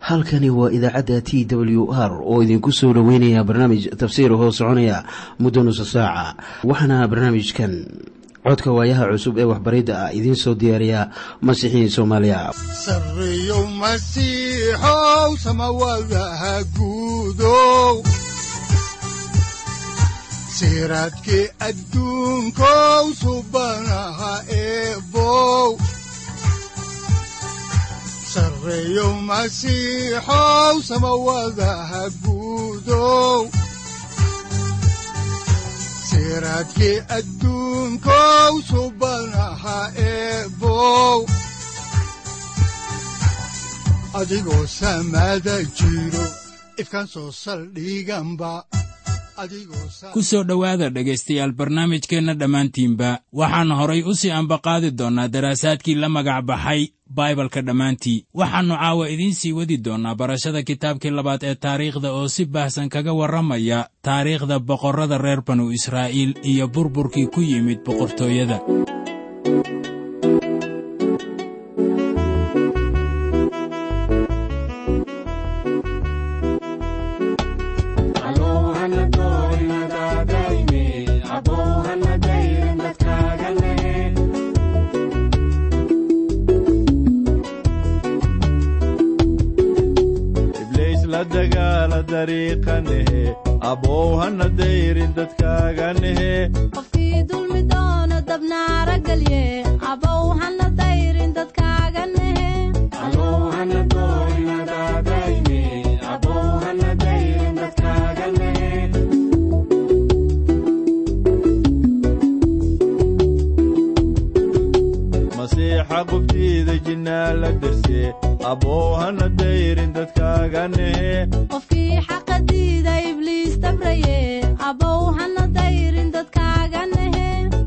halkani waa idaacadda t w r oo idinku soo dhoweynaya barnaamij tafsiir hoo soconaya muddo nusa saaca waxaana barnaamijkan codka waayaha cusub ee waxbaridda ah idiin soo diyaariya masiixiin soomaaliya sareyow masiixow samawadaha guudow siraadkii adduunkow subanaha eebow sareyow masiixow samawadaha guudow siraadkii adduunkow subanaha eebow adigoo samada jiro ifkaan soo saldhiganba ku soo dhowaada dhegaystayaal barnaamijkeenna dhammaantiinba waxaan horay u sii ambaqaadi doonnaa daraasaadkii la magac baxay baibalka dhammaantii waxaannu caawa idiin sii wadi doonnaa barashada kitaabkii labaad ee taariikhda oo si baahsan kaga warramaya taariikhda boqorrada reer banu israa'iil iyo burburkii ku yimid boqortooyada qofkii dulmi doono dabnaara gelye abow hana dayrin dadkaaga nehe masiixa qubtiida jinnaa la derse abow hana dayrin dadkaaga nehe qofkii xaqa diida ibliis dabraye abow hana dayrin dadkaaga nehe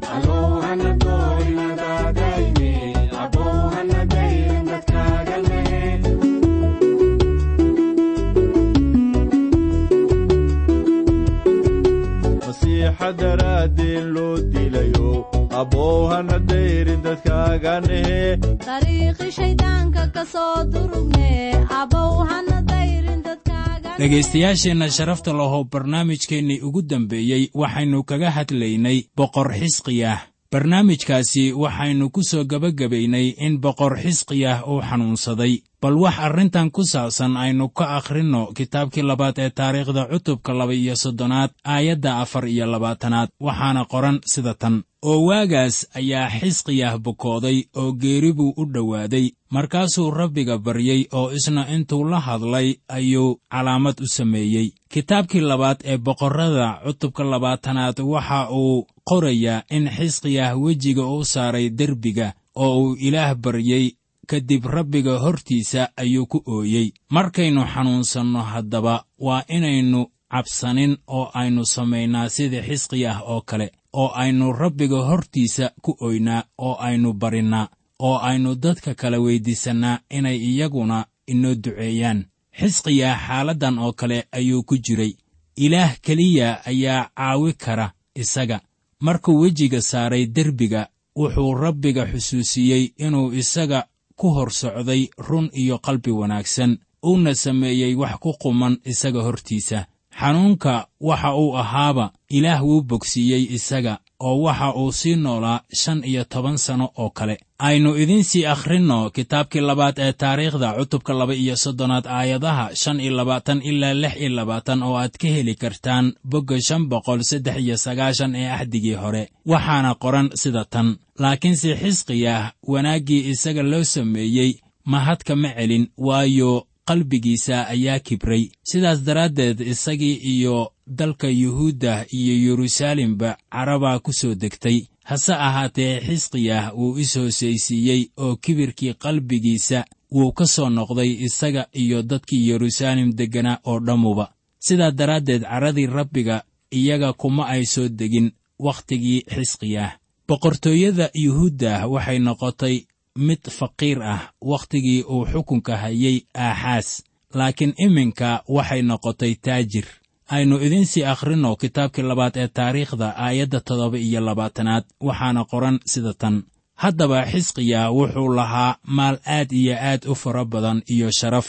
masiixa daraaddeen loo dilayo abow hana dayrin dadkaaga nehe dariiqi shayddaanka ka soo durugne abow hana dayrin dadkaaga dhegaystayaasheenna sharafta lahow barnaamijkeennii ugu dambeeyey waxaynu kaga hadlaynay boqor xisqiyah barnaamijkaasi waxaynu ku soo gebagabaynay in boqor xisqiyah uu xanuunsaday bal wax arrintan ku saabsan aynu ka akhrinno kitaabkii labaad ee taariikhda cutubka laba-iyo soddonaad aayadda afar iyo labaatanaad waxaana qoran sida tan oo waagaas ayaa xisqiyah bukooday oo geeri buu u dhowaaday markaasuu rabbiga baryey oo isna intuu la hadlay ayuu calaamad u sameeyey kitaabkii labaad ee boqorrada cutubka labaatanaad waxa uu qorayaa in xisqiyah wejiga u saaray derbiga oo uu ilaah baryey kadib rabbiga hortiisa ayuu ku ooyey markaynu xanuunsanno haddaba waa inaynu cabsanin oo aynu samaynaa sidii xisqiyah oo kale oo aynu rabbiga hortiisa ku oynaa oo aynu barinnaa oo aynu dadka kale weyddiisannaa inay iyaguna inoo duceeyaan xisqiyah xaaladdan oo kale ayuu ku jiray ilaah keliya ayaa caawi kara isaga markuu wejiga saaray derbiga wuxuu rabbiga xusuusiyey inuu isaga ku hor socday run iyo qalbi wanaagsan uuna sameeyey wax ku quman isaga hortiisa xanuunka waxa uu ahaaba ilaah wuu bogsiiyey isaga oo waxa uu sii noolaa shan iyo toban sanno oo kale aynu idiin sii akhrinno kitaabkii labaad ee taariikhda cutubka laba iyo soddonaad aayadaha shan iyo labaatan ilaa lix iyo labaatan oo aad ka heli kartaan bogga shan boqol saddex iyo sagaashan ee axdigii hore waxaana qoran sida tan laakiinse xisqiyah wanaaggii isaga loo sameeyey mahadka ma celin waayo qalbigiisa ayaa kibray sidaas daraaddeed isagii iyo dalka yuhuudda iyo yeruusaalemba carabaa ku soo degtay hase ahaatee xisqiyah wuu is hoosaysiiyey oo kibirkii qalbigiisa wuu ka soo noqday isaga iyo dadkii yeruusaalem degganaa oo dhammuba sidaa daraaddeed caradii rabbiga iyaga kuma ay soo degin wakhtigii xisqiyah boqortooyada yuhuudda waxay noqotay mid faqiir ah wakhtigii uu xukunka hayay aaxaas laakiin iminka waxay noqotay taajir aynu idiin sii akhrinno kitaabkii labaad ee taariikhda aayadda toddoba iyo labaatanaad waxaana qoran sida tan haddaba xisqiya wuxuu lahaa maal aad iyo aad u fara badan iyo sharaf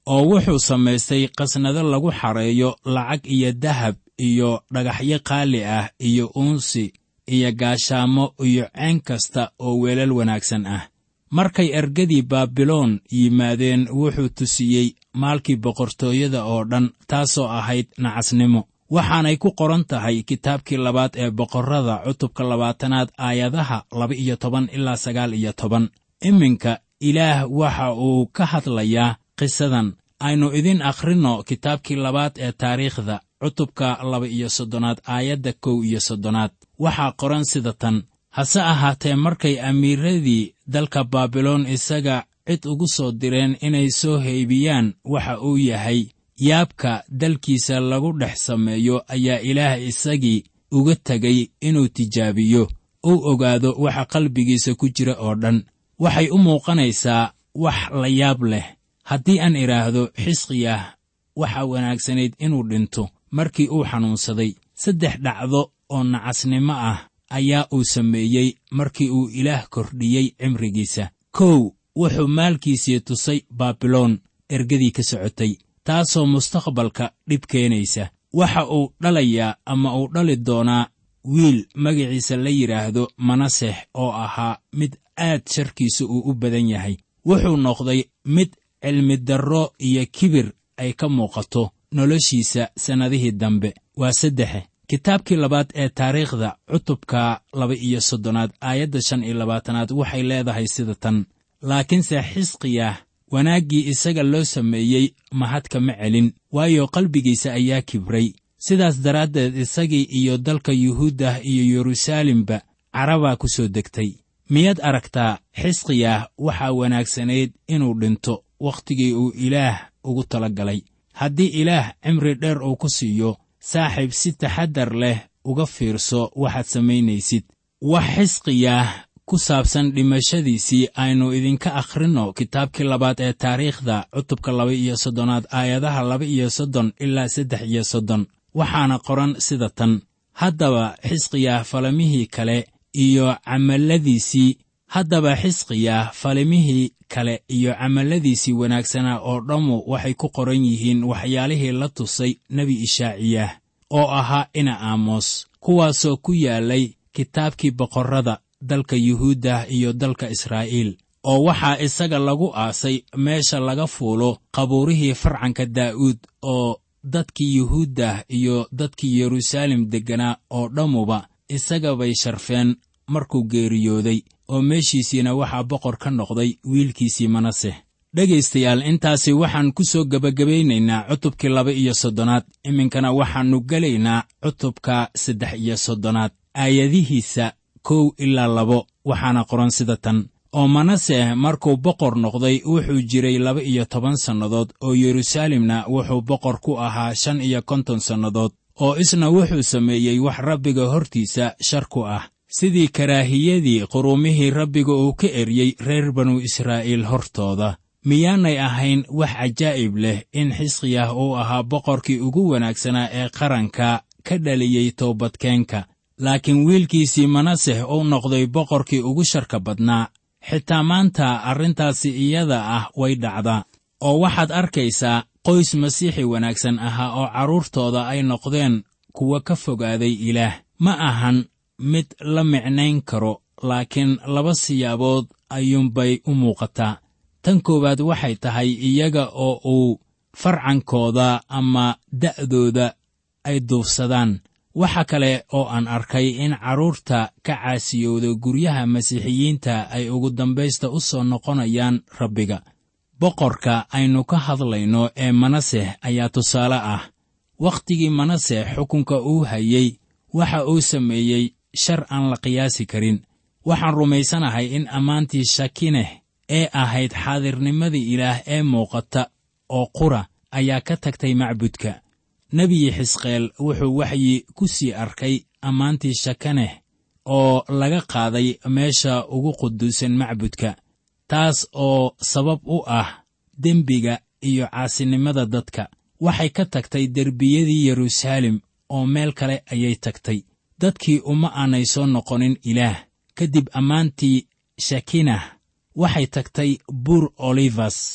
oo wuxuu samaystay qasnado lagu xareeyo lacag iyo dahab iyo dhagaxyo qaali ah iyo uunsi iyo gaashaamo iyo ceen kasta oo weelal wanaagsan ah markay ergadii baabiloon yimaadeen wuxuu tusiyey maalkii boqortooyada oo dhan taasoo ahayd nacasnimo waxaanay ku qoran tahay kitaabkii labaad ee boqorrada cutubka labaatanaad aayadaha laba iyo toban ilaa sagaal iyo toban iminka ilaah waxa uu ka hadlayaa qisadan aynu idin akhrinno kitaabkii labaad ee taariikhda cutubka laba iyo soddonaad aayadda kow iyo soddonaad waxaa qoran sida tan hase ahaatee markay amiiradii dalka baabiloon isaga cid ugu soo direen inay soo heybiyaan waxa uu yahay yaabka dalkiisa lagu dhex sameeyo ayaa ilaah isagii uga tegay inuu tijaabiyo uu ogaado waxa qalbigiisa ku jira oo dhan waxay u muuqanaysaa wax la yaab leh haddii aan idhaahdo xisqiyah waxa wanaagsanayd inuu dhinto markii uu xanuunsaday saddex dhacdo oo nacasnimo ah ayaa uu sameeyey markii uu ilaah kordhiyey cimrigiisa kow wuxuu maalkiisii tusay baabiloon ergadii ka socotay taasoo mustaqbalka dhib keenaysa waxa uu dhalayaa ama uu dhali doonaa wiil magaciisa la yidhaahdo manasex oo ahaa mid aad sharkiisa uu u badan yahay wuxuu noqday mid cilmidarro iyo kibir ay ka muuqato noloshiisa sannadihii dambe waa saddexe kitaabkii labaad ee taariikhda cutubka laba iyo soddonaad aayadda shan iyo labaatanaad waxay leedahay sida tan laakiinse xisqiyah wanaaggii isaga loo sameeyey mahad kama celin waayo qalbigiisa ayaa kibray sidaas daraaddeed isagii iyo dalka yuhuuddah iyo yeruusaalemba carabaa ku soo degtay miyaad aragtaa xisqiyah waxaa wanaagsanayd inuu dhinto wakhtigii uu ilaah ugu tala galay haddii ilaah cimri dheer uu ku siiyo saaxiib si taxaddar leh uga fiirso waxaad samaynaysid wax xisqiyah ku saabsan dhimashadiisii aynu idinka akhrinno kitaabkii labaad ee taariikhda cutubka laba iyo soddonaad aayadaha laba iyo soddon ilaa saddex iyo soddon waxaana qoran sida tan haddaba xisqiyah falamihii kale iyo camalladiisii haddaba xisqiyah falimihii kale iyo camalladiisii wanaagsanaa oo dhammu waxay ku qoran yihiin waxyaalihii la tusay nebi ishaaciyah oo ahaa ina aamos kuwaasoo ku yaallay kitaabkii boqorrada dalka yuhuuddah iyo dalka israa'iil oo waxaa isaga lagu aasay meesha laga fuulo qabuurihii farcanka daa'uud oo dadkii yuhuuddah iyo dadkii yeruusaalem degganaa oo dhammuba isaga bay sharfeen markuu geeriyooday oo meeshiisiina waxaa boqor ka noqday wiilkiisii manaseh dhegaystayaal intaasi waxaan ku soo gebagabaynaynaa cutubkii laba iyo soddonaad iminkana waxaannu gelaynaa cutubka saddex iyo soddonaad aayadihiisa kow ilaa labo waxaana qoran sida tan oo manaseh markuu boqor noqday wuxuu jiray laba iyo toban sannadood oo yeruusaalemna wuxuu boqor ku ahaa shan iyo konton sannadood oo isna wuxuu sameeyey wax rabbiga hortiisa shar ku ah sidii karaahiyadii quruumihii rabbiga uu ka eryey reer banu israa'iil hortooda miyaanay ahayn wax cajaa'ib leh in xisqiyah uu ahaa boqorkii ugu wanaagsanaa ee qaranka ka dhaliyey toobadkeenka laakiin wiilkiisii manaseh uu noqday boqorkii ugu sharka badnaa xitaa maanta arrintaasi iyada ah way dhacdaa oo waxaad arkaysaa qoys masiixi wanaagsan ahaa oo carruurtooda ay noqdeen kuwa ka fogaaday ilaah ma ahan mid la micnayn karo laakiin laba siyaabood ayuunbay u muuqataa tan koowaad waxay tahay iyaga oo uu farcankooda ama da'dooda ay duufsadaan waxa kale oo aan arkay in carruurta ka caasiyowda guryaha masiixiyiinta ay ugu dambaysta u soo noqonayaan rabbiga boqorka aynu ka hadlayno ee manaseh ayaa tusaale ah wakhtigii manaseh xukunka uu hayey waxa uu sameeyey shar aan la qiyaasi karin waxaan rumaysanahay in ammaantii shakineh ee ahayd xaadirnimadii ilaah ee muuqata oo qura ayaa ka tagtay macbudka nebiyi xisqeel wuxuu waxyi ku sii arkay ammaantii shakaneh oo laga qaaday meesha ugu quduusan macbudka taas oo sabab u ah dembiga iyo caasinimada dadka waxay ka tagtay derbiyadii yeruusaalem oo meel kale ayay tagtay dadkii uma aanay soo noqonin ilaah kadib ammaantii shakinah waxay tagtay buur olivas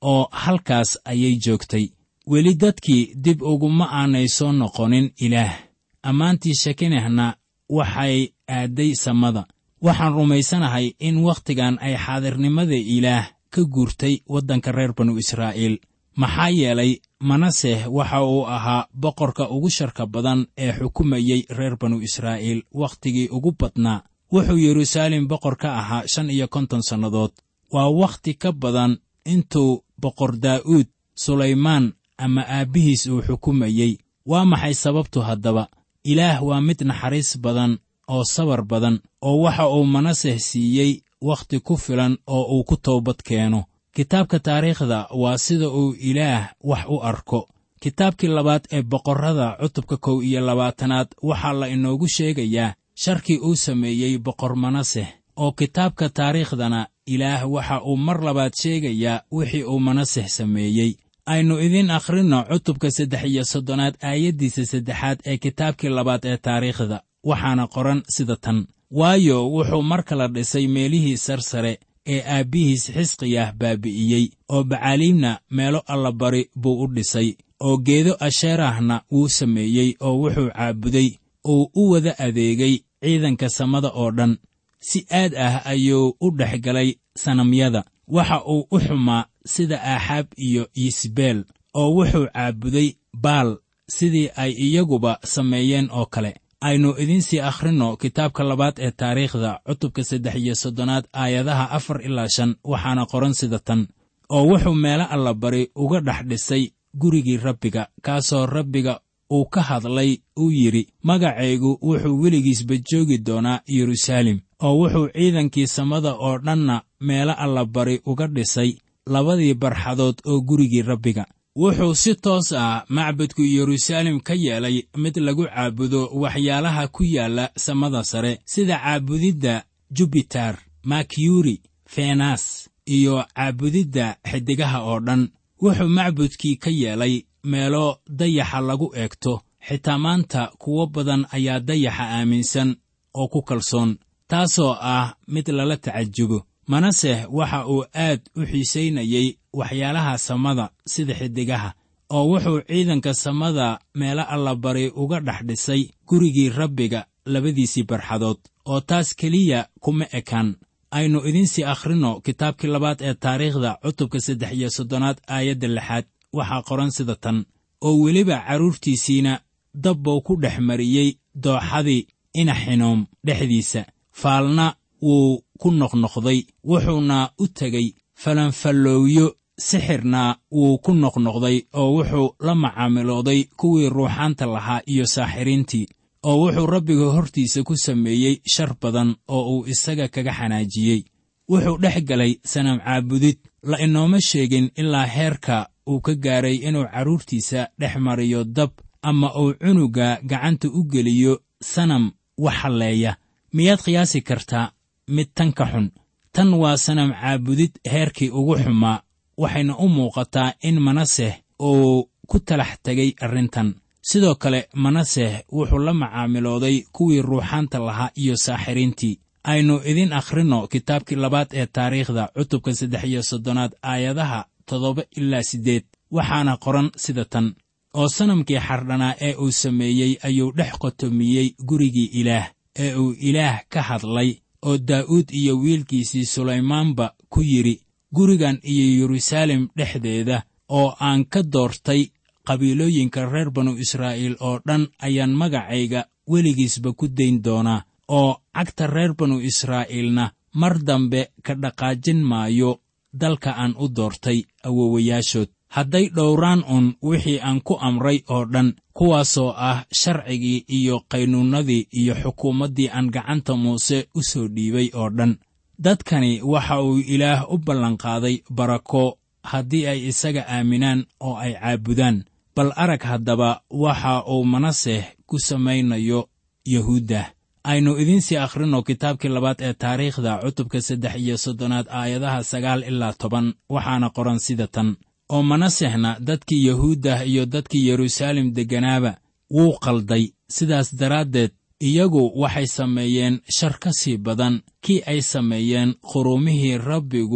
oo halkaas ayay joogtay weli dadkii dib uguma aanay soo noqonin ilaah ammaantii shekinehna waxay aadday samada waxaan rumaysanahay in wakhtigan ay xaadirnimada ilaah ka guurtay waddanka reer banu israa'iil maxaa yeelay manaseh waxa uu ahaa boqorka ugu sharka badan ee xukumayey reer banu israa'iil wakhtigii ugu badnaa wuxuu yeruusaalem boqor ka ahaa shan iyo konton sannadood waa wakhti ka badan intuu boqor daa'uud sulaymaan ama aabbihiis uu xukumayey waa maxay sababtu haddaba ilaah waa mid naxariis badan oo sabar badan oo waxa uu manaseh siiyey wakhti ku filan oo uu ku toobad keeno kitaabka taariikhda waa sida uu ilaah wax u arko kitaabkii labaad ee boqorrada cutubka kow iyo labaatanaad waxaa la inoogu sheegayaa sharkii uu sameeyey boqor manaseh oo kitaabka taariikhdana ilaah waxa uu mar labaad sheegayaa wixii uu manaseh sameeyey aynu idiin akhrinno cutubka saddex iyo soddonaad aayaddiisa saddexaad ee kitaabkii labaad ee taariikhda waxaana qoran sida tan waayo wuxuu mar kala dhisay meelihii sarsare ee aabbihiis xisqiyah baabi'iyey oo bacaaliimna meelo allabari buu u dhisay oo geedo asheerahna wuu sameeyey oo wuxuu caabuday uu u wada adeegay ciidanka samada oo dhan si aad ah ayuu u dhex galay sanamyada waxa uu u xumaa sida aaxaab iyo yisbeel oo wuxuu caabuday baal sidii ay iyaguba sameeyeen oo kale aynu idiinsii akhrinno kitaabka labaad ee taariikhda cutubka saddex iyo soddonaad aayadaha afar ilaa shan waxaana qoran sida tan oo wuxuu meelo allabari uga dhex dhisay gurigii rabbiga kaasoo rabbiga uu ka hadlay uu yidhi magacaygu wuxuu weligiisba joogi doonaa yeruusaalem oo wuxuu ciidankii samada oo dhanna meelo allabari uga dhisay labadii barxadood oo gurigii rabbiga wuxuu si toos ah macbadku yeruusaalem ka yeelay mid lagu caabudo waxyaalaha ku yaalla samada sare sida caabudidda jubiter makyuri fenas iyo caabudidda xiddigaha oo dhan wuxuu macbudkii ka yeelay meelo dayaxa lagu eegto xitaa maanta kuwo badan ayaa dayaxa aaminsan oo ku kalsoon taasoo ah mid lala tacajubo manaseh waxa uu aad u xiisaynayey waxyaalaha samada sida xiddigaha oo wuxuu ciidanka samada meelo allabari uga dhex dhisay gurigii rabbiga labadiisii barxadood oo taas keliya kuma ekaan aynu idiinsii akhrinno kitaabkii labaad ee taariikhda cutubka saddex iyo soddonaad aayadda lixaad waxaa qoran sida tan oo weliba carruurtiisiina dabbuu ku dhex mariyey dooxadii inaxinoom dhexdiisa faalna wuu ku noqnoqday wuxuuna u tegey falanfallowyo sixirna wuu ku noqnoqday oo wuxuu la macaamilooday kuwii ruuxaanta lahaa iyo saaxiriintii oo wuxuu rabbiga hortiisa ku sameeyey shar badan oo uu isaga kaga xanaajiyey wuxuu dhex galay sanam caabudid la inooma sheegin ilaa heerka uu ka gaaray inuu carruurtiisa dhex mariyo dab ama uu cunuga gacanta u geliyo sanam wax halleeya miyaad qiyaasi kartaa mid tan ka xun tan waa sanam caabudid heerkii ugu xumaa waxayna u muuqataa in manaseh uu ku talax tegay arrintan sidoo kale manaseh wuxuu la macaamilooday kuwii ruuxaanta lahaa iyo saaxiriintii aynu idin akhrinno kitaabkii labaad ee taariikhda cutubka saddex iyo soddonaad aayadaha toddoba ilaa siddeed waxaana qoran sida tan oo sanamkii xardhanaa ee uu sameeyey ayuu dhex qotomiyey gurigii ilaah ee uu ilaah ka hadlay oo daa'uud iyo wiilkiisii sulaymaanba ku yidhi gurigan iyo yeruusaalem dhexdeeda oo aan ka doortay qabiilooyinka reer banu israa'iil oo dhan ayaan magacayga weligiisba ku dayn doonaa oo cagta reer banu israa'iilna mar dambe ka dhaqaajin maayo dalka aan u doortay awowayaashood hadday dhowraan un wixii aan ku amray oo dhan kuwaasoo ah sharcigii iyo qaynuunnadii iyo xukuumaddii aan gacanta muuse u soo dhiibay oo dhan dadkani waxa uu ilaah u ballanqaaday barako haddii ay isaga aaminaan oo ay caabudaan bal arag haddaba waxa uu manaseh ku samaynayo yahuudda aynu idiinsii akhrinno kitaabkii labaad ee taariikhda cutubka saddex iyo soddonaad aayadaha sagaal ilaa toban waxaana qoran sida tan oo manasehna dadkii yahuuddah iyo dadkii yeruusaalem degganaaba wuu qalday sidaas daraaddeed iyagu waxay sameeyeen shar ka sii badan kii ay sameeyeen quruumihii rabbigu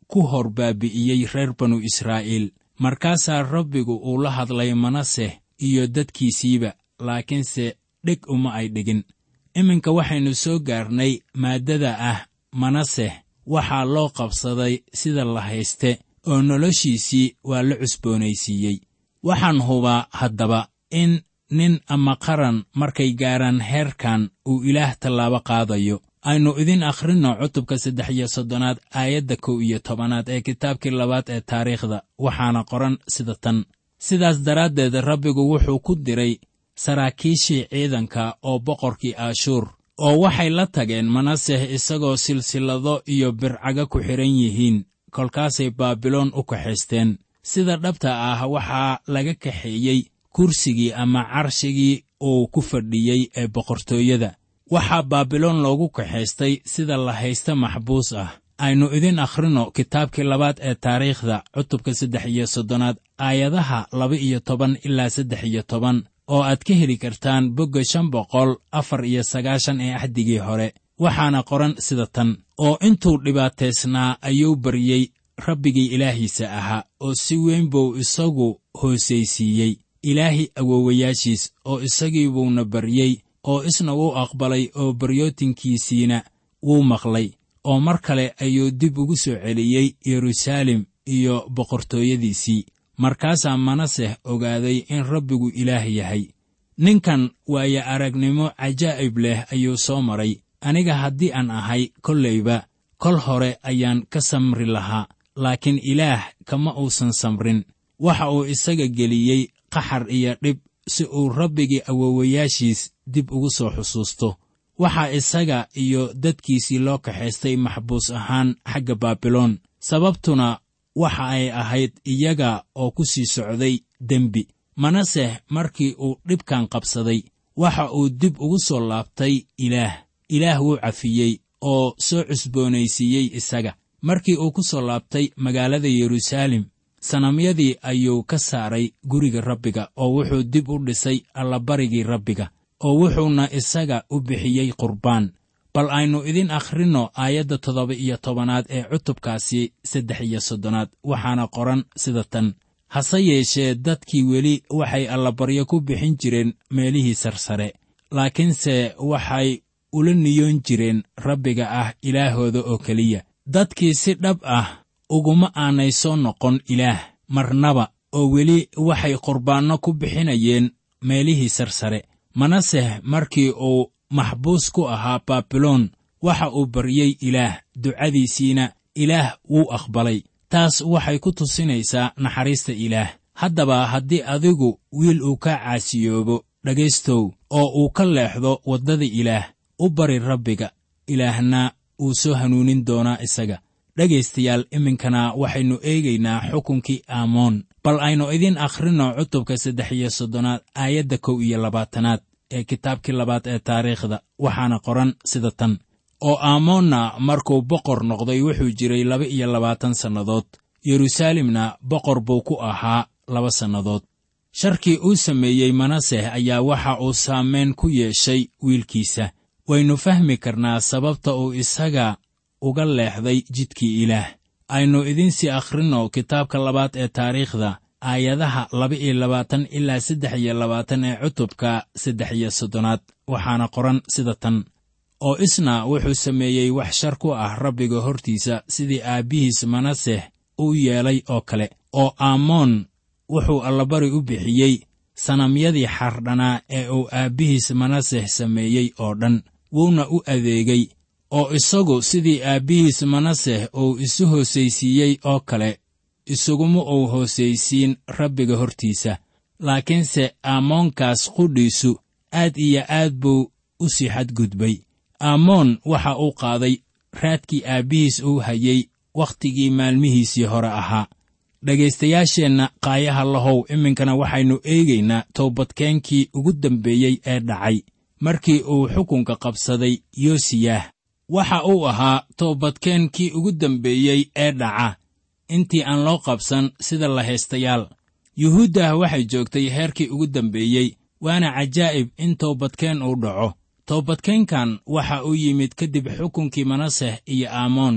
ku hor baabi'iyey reer banu israa'iil markaasaa rabbigu uu la hadlay manaseh iyo dadkiisiiba laakiinse dheg uma ay dhigin iminka waxaynu soo gaarnay maaddada ah manaseh waxaa loo qabsaday sida la hayste oo noloshiisii waa la cusboonaysiiyey waxaan hubaa haddaba in nin ama qaran markay gaaraan heerkan uu ilaah tallaabo qaadayo aynu idin akhrinno cutubka saddex iyo soddonaad aayadda kow iyo tobanaad ee kitaabkii labaad ee taariikhda waxaana qoran sida tan sidaas daraaddeed rabbigu wuxuu ku diray saraakiishii ciidanka oo boqorkii aashuur oo waxay la tageen manaseh isagoo silsilado iyo bircaga ku xidhan yihiin kolkaasay baabiloon u kaxaysteen sida dhabta ah waxaa laga kaxeeyey kursigii ama carshigii uu ku fadhiyey ee boqortooyada waxaa baabiloon loogu kaxaystay sida la haysta maxbuus ah aynu idin akhrinno kitaabkii labaad ee taariikhda cutubka saddex iyo soddonaad aayadaha laba iyo toban ilaa saddex iyo toban oo aad ka heli kartaan bogga shan boqol afar iyo sagaashan ee axdigii hore waxaana qoran sida tan oo intuu dhibaataysnaa ayuu baryey rabbigii ilaahiisa ahaa oo si weyn buu isagu hoosaysiiyey ilaahi awoowayaashiis oo isagii buuna baryey oo isna wuu aqbalay oo baryootinkiisiina wuu maqlay oo mar kale ayuu dib ugu soo celiyey yeruusaalem iyo boqortooyadiisii markaasaa manaseh ogaaday in rabbigu ilaah yahay ninkan waayo aragnimo cajaa'ib leh ayuu soo maray aniga haddii aan ahay kollayba kol hore ayaan ka samri lahaa laakiin ilaah kama uusan samrin waxa uu isaga geliyey qaxar iyo dhib si uu rabbigii awoowayaashiis dib ugu soo xusuusto waxaa isaga iyo dadkiisii loo kaxaystay maxbuus ahaan xagga baabiloon sababtuna waxa ay ahayd iyaga oo ku sii socday dembi manaseh markii uu dhibkan qabsaday waxa uu dib ugu soo laabtay ilaah ilaah wuu cafiyey oo soo cusboonaysiiyey isaga markii uu ku soo laabtay magaalada yeruusaalem sanamyadii ayuu ka saaray guriga rabbiga oo wuxuu dib u dhisay allabarigii rabbiga oo wuxuuna isaga u bixiyey qurbaan bal aynu idin akhrinno aayadda toddoba iyo tobanaad ee cutubkaasi saddex iyo soddonaad waxaana qoran sida tan hase yeeshee dadkii weli waxay allabaryo ku bixin jireen meelihii sarsare laakiinse waxay ula niyoon jireen rabbiga ah ilaahooda oo keliya dadkii si dhab ah uguma aanay soo noqon ilaah marnaba oo weli waxay qurbaanno ku bixinayeen meelihii sarsare manaseh markii uu maxbuus ku ahaa baabiloon waxa uu baryey ilaah ducadiisiina ilaah wuu aqbalay taas waxay ku tusinaysaa naxariista ilaah haddaba haddii adigu wiil uu ka caasiyoobo dhegaystow oo uu ka leexdo waddada ilaah u bari rabbiga ilaahna wuu soo hanuunin doonaa isaga dhegaystayaal iminkana waxaynu eegaynaa xukunkii aamoon bal aynu idin akhrinno cutubka saddex iyo soddonaad aayadda kow iyo labaatanaad ee kitaabkii labaad ee taariikhda waxaana qoran sida tan oo aamoonna markuu boqor noqday wuxuu jiray laba iyo labaatan sannadood yeruusaalemna boqor buu ku ahaa laba sannadood sharkii uu sameeyey manaseh ayaa waxa uu saamayn ku yeeshay wiilkiisa waynu fahmi karnaa sababta uu isaga uga leexday jidkii ilaah aynu idinsii akhrinno kitaabka labaad ee taariikhda aayadaha laba iyo labaatan ilaa saddex iyo labaatan ee cutubka saddex iyo soddonaad waxaana qoran sida tan oo isna wuxuu sameeyey wax shar ku ah rabbiga hortiisa sidii aabbihiis manaseh u yeelay oo kale oo aamoon wuxuu allabari u bixiyey sanamyadii xardhanaa ee uu aabbihiis manaseh sameeyey oo dhan wuuna u adeegay oo isagu sidii aabbihiis manaseh uu isu hoosaysiiyey oo kale isuguma uu hoosaysiin rabbiga hortiisa laakiinse aamoonkaas qudhiisu aad iyo aad buu u sii xadgudbay aamoon waxa uu qaaday raadkii aabbihiis uu hayey wakhtigii maalmihiisii hore ahaa dhegaystayaasheenna qaayaha lahow iminkana waxaynu eegaynaa toobadkeenkii ugu dambeeyey ee dhacay markii uu xukunka qabsaday yoosiyah waxa uu ahaa toobadkeenkii ugu dambeeyey ee dhaca intii aan loo qabsan sida lahaystayaal yuhuuddah waxay joogtay heerkii ugu dambeeyey waana cajaa'ib in toobadkeen uu dhaco toobadkeenkan waxa uu yimid kadib xukunkii manaseh iyo aamoon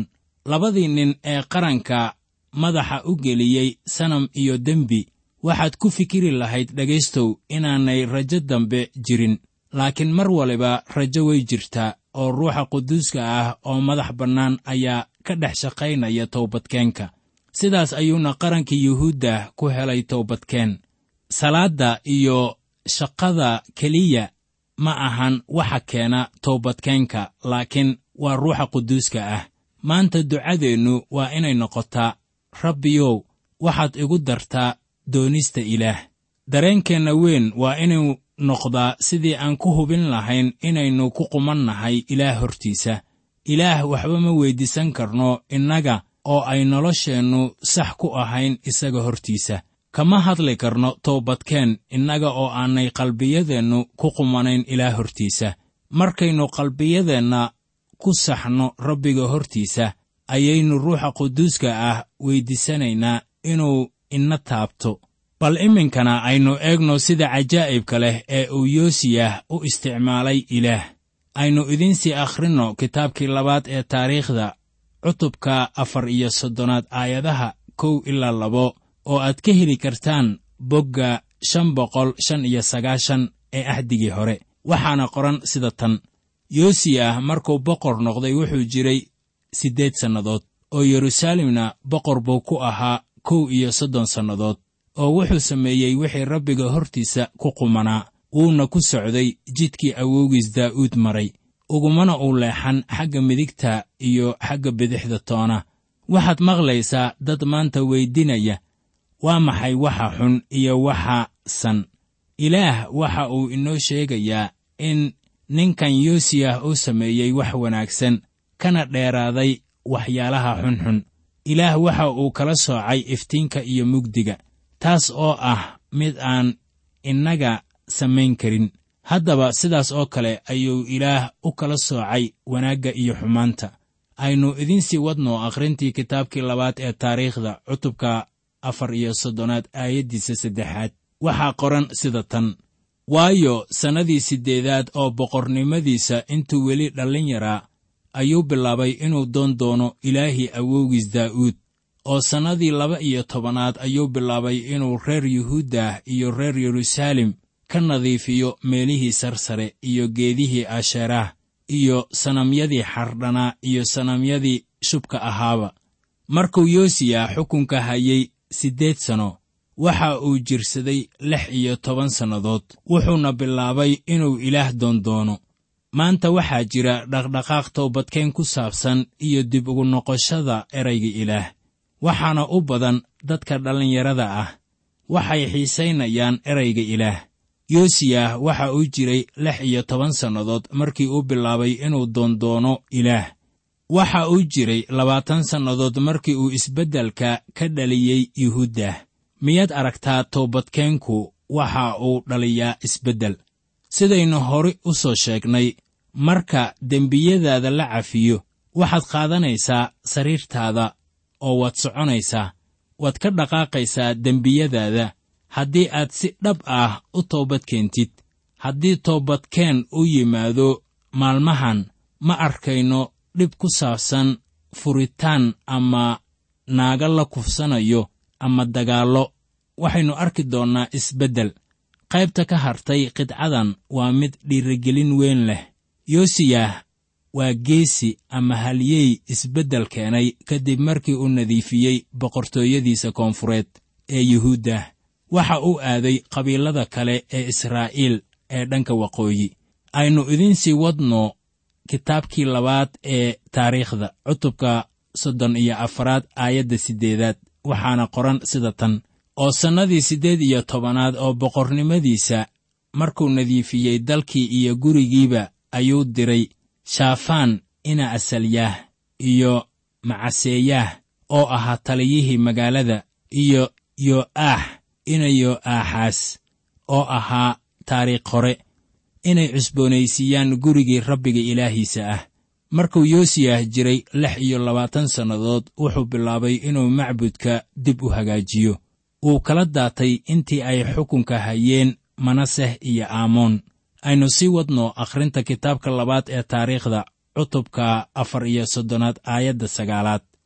labadii nin ee qaranka madaxa u geliyey sanam iyo dembi waxaad ku fikiri lahayd dhegaystow inaanay rajo dambe jirin laakiin mar waliba rajo way jirtaa oo ruuxa quduuska ah oo madax bannaan ayaa ka dhex shaqaynaya towbadkeenka sidaas ayuuna qaranka yuhuudda ku helay towbadkeen salaadda iyo shaqada keliya ma ahan waxa keena towbadkeenka laakiin waa ruuxa quduuska ah maanta ducadeennu waa inay noqotaa rabbiyow waxaad igu dartaa doonista ilaah dareenkeenna weyn waa inuu noqdaa sidii aan ku hubin lahayn inaynu ku qumannahay ilaah hortiisa ilaah waxba ma weyddiisan karno innaga oo ay nolosheennu sax ku ahayn isaga hortiisa kama hadli karno toobadkeen innaga oo aanay qalbiyadeennu ku qumanayn ilaah hortiisa markaynu qalbiyadeenna ku saxno rabbiga hortiisa ayaynu ruuxa quduuska ah weyddiisanaynaa inuu ina taabto bal iminkana aynu eegno sida cajaa'ibka leh ee uu yoosiyah u isticmaalay ilaah aynu idiinsii akhrinno kitaabkii labaad ee taariikhda cutubka afar iyo soddonaad aayadaha kow ilaa labo oo aad ka heli kartaan bogga shan boqol shan iyo sagaashan ee ahdigii hore waxaana qoran sida tan yoosiyah markuu boqor noqday wuxuu jiray siddeed sannadood oo yeruusaalemna boqor buu ku ahaa kow iyo soddon sannadood oo wuxuu sameeyey wixii rabbiga hortiisa ku qumanaa wuuna ku socday jidkii awowgiis daa'uud maray ugumana uu leexan xagga midigta iyo xagga bidixda toona waxaad maqlaysaa dad maanta weydinaya waa maxay waxa xun iyo waxa san ilaah waxa uu inoo sheegayaa in ninkan yoosiyah uu sameeyey wax wanaagsan kana dheeraaday waxyaalaha xunxun ilaah waxa uu kala soocay iftiinka iyo mugdiga taas oo ah mid aan innaga samayn karin haddaba sidaas oo kale ayuu ilaah u kala soocay wanaagga iyo xumaanta aynu idiinsii wadno akhrintii kitaabkii labaad ee taariikhda cutubka afar iyo soddonaad aayaddiisa saddexaad waxaa qoran sida tan waayo sannadii siddeedaad oo boqornimadiisa intuu weli dhallin yaraa ayuu bilaabay inuu doon doono ilaahii awowgiis daa'uud oo sannadii laba iyo tobanaad ayuu bilaabay inuu reer yuhuuddah iyo reer yeruusaalem ka nadiifiyo meelihii sarsare iyo geedihii asheeraah iyo sanamyadii xardhanaa iyo sanamyadii shubka ahaaba markuu yoosiya xukunka hayay siddeed sano waxa uu jirsaday lix iyo toban sannadood wuxuuna bilaabay inuu ilaah doondoono maanta waxaa jira dhaqdhaqaaq toobadkeen ku saabsan iyo dib ugu noqoshada erayga ilaah waxaana u badan dadka dhallinyarada ah waxay xiisaynayaan erayga ilaah yoosiyah waxa uu jiray lix iyo toban sannadood markii uu bilaabay inuu doondoono ilaah waxa uu jiray labaatan sannadood markii uu isbeddelka ka dhaliyey yuhuuddah miyaad aragtaa toobadkeenku waxa uu dhaliyaa isbeddel sidaynu hore u soo sheegnay marka dembiyadaada la cafiyo waxaad qaadanaysaa sariirtaada oo waad soconaysaa waad ka dhaqaaqaysaa dembiyadaada haddii aad si dhab ah u toobad keentid haddii toobadkeen u yimaado maalmahan ma arkayno dhib ku saabsan furitaan ama naaga la kufsanayo ama dagaallo waxaynu arki doonnaa isbeddel qaybta ka hartay qidcadan waa mid dhiirigelin weyn leh yoosiyah waa geesi ama halyey isbeddel keenay kadib markii uu nadiifiyey boqortooyadiisa koonfureed ee yuhuuddah waxa uu aaday qabiilada kale ee israa'iil ee dhanka waqooyi aynu idiinsii wadno kitaabkii labaad ee taariikhda cutubka soddon iyo afaraad aayadda siddeedaad waxaana qoran sida tan oo sannadii siddeed iyo tobanaad oo boqornimadiisa markuu nadiifiyey dalkii iyo gurigiiba ayuu diray shaafaan ina asalyaah iyo macaseeyaah oo ahaa taliyihii magaalada iyo yo'aax ina yo'aaxaas oo ahaa taariikh hore inay cusboonaysiiyaan gurigii rabbiga ilaahiisa ah markuu yoosiyah jiray lix iyo labaatan sannadood wuxuu bilaabay inuu macbudka dib u hagaajiyo wuu kala daatay intii ay xukunka hayeen manaseh iyo aamoon aynu sii wadno akhrinta kitaabka labaad ee taariikhda cutubka afar iyo soddonaad aayadda sagaalaad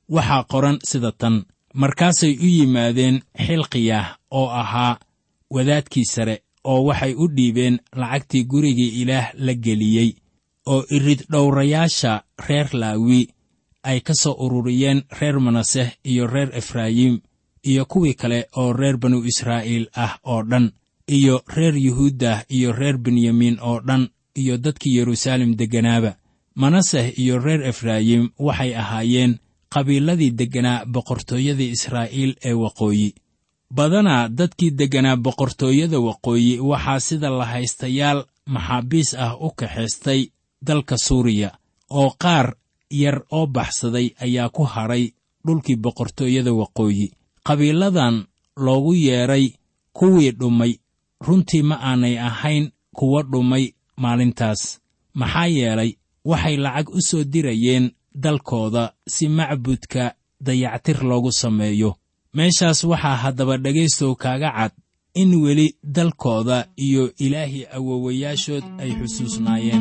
waxaa qoran sida tan markaasay u yimaadeen xilqiyah oo ahaa wadaadkii sare oo waxay u dhiibeen lacagtii gurigii ilaah la geliyey oo irid dhowrayaasha reer laawi ay ka soo ururiyeen reer manaseh iyo reer efraayim iyo kuwii kale oo reer banu israa'iil ah oo dhan iyo reer yuhuuddah iyo reer benyamiin oo dhan iyo dadkii yeruusaalem degganaaba manaseh iyo reer efraayim waxay ahaayeen qabiiladii degganaa boqortooyadii israa'iil ee waqooyi badanaa dadkii degganaa boqortooyada waqooyi waxaa sida lahaystayaal maxaabiis ah u kaxaystay dalka suuriya oo qaar yar oo baxsaday ayaa ku hadhay dhulkii boqortooyada waqooyi qabiiladan loogu yeedhay kuwii dhumay runtii ma aanay ahayn kuwa dhumay maalintaas maxaa yeelay waxay lacag u soo dirayeen dalkooda si macbudka dayactir loogu sameeyo meeshaas waxaa haddaba dhegaystow kaaga cad in weli dalkooda iyo ilaahii awowayaashood ay xusuusnaayeen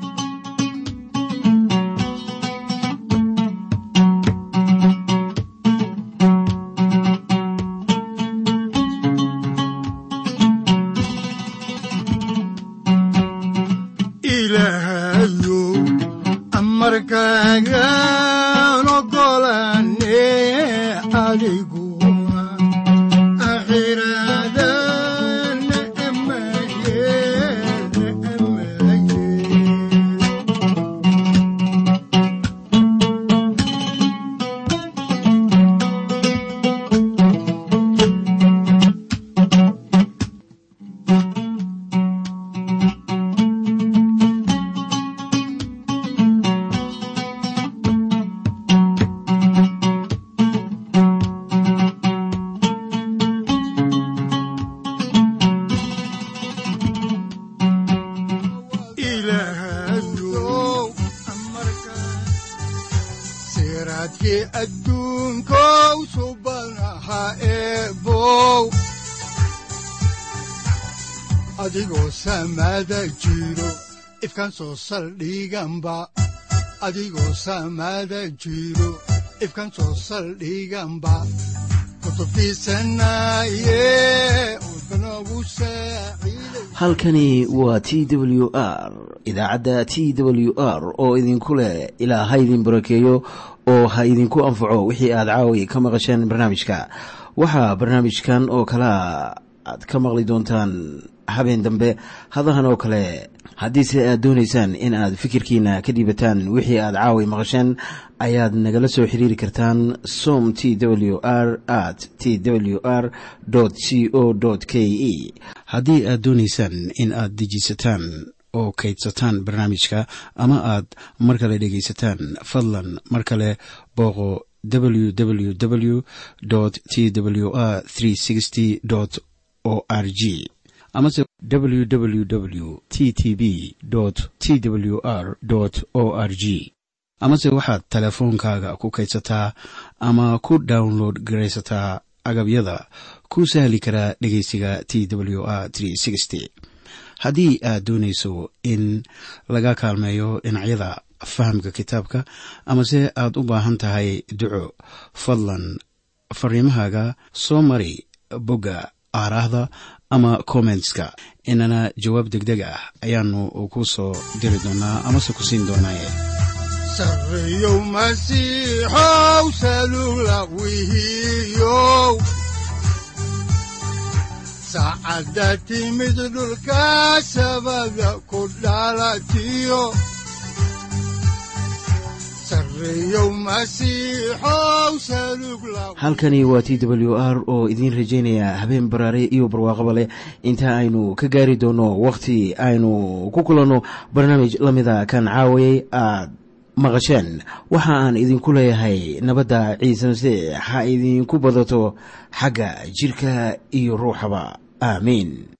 ilaahayow amarkaagaan ogolaane adiguna akhiraadana amaye amaye ilaahayow amarkaa siraadkii adduunkow subanaha eebow adigoo samada jiro ifkan soo saldhiganba adigoo samada jiro ifkan soo saldhiganba kutubtiisanaye udbanogu saaciiday halkani waa t w r idaacadda t w r oo idinku leh ilaa ha idin barakeeyo oo ha idinku anfaco wixii aad caawi ka maqasheen barnaamijka waxaa barnaamijkan oo kalea aad ka maqli doontaan habeen dambe hadahan oo kale haddiise aad doonaysaan in aad fikirkiina ka dhiibataan wixii aad caawi maqasheen ayaad nagala soo xiriiri kartaan som t w r at t w r c o k e haddii aad doonaysaan in aad dejiisataan oo kaydsataan barnaamijka ama aad mar kale dhegaysataan fadlan mar kale booqo www t w r o r g amase www t t b t w r o r g amase waxaad teleefoonkaaga ku kaydsataa ama ku download garaysataa agabyada ku sahli karaa dhegeysiga t w r haddii aad doonayso in laga kaalmeeyo dhinacyada fahamka kitaabka amase aad u baahan tahay duco fadlan fariimahaaga soo mari bogga aaraahda ama kommentska inana jawaab degdeg ah ayaanu ku soo diri doonaa amase ku siin doonaaye sarreyow masiixow salula wihiyow saacadda timid dhulka sabada ku dhalatiyo sarreyow masiixow salug la halkani waa t w r oo idiin rajaynaya habeen baraare iyo barwaaqaba leh inta aynu ka gaari doono wakhti aynu ku kulanno barnaamij la mida kan caawayay aad maqasheen waxa aan idinku leeyahay nabadda ciise masiix ha idinku badato xagga jidhka iyo ruuxaba aamiin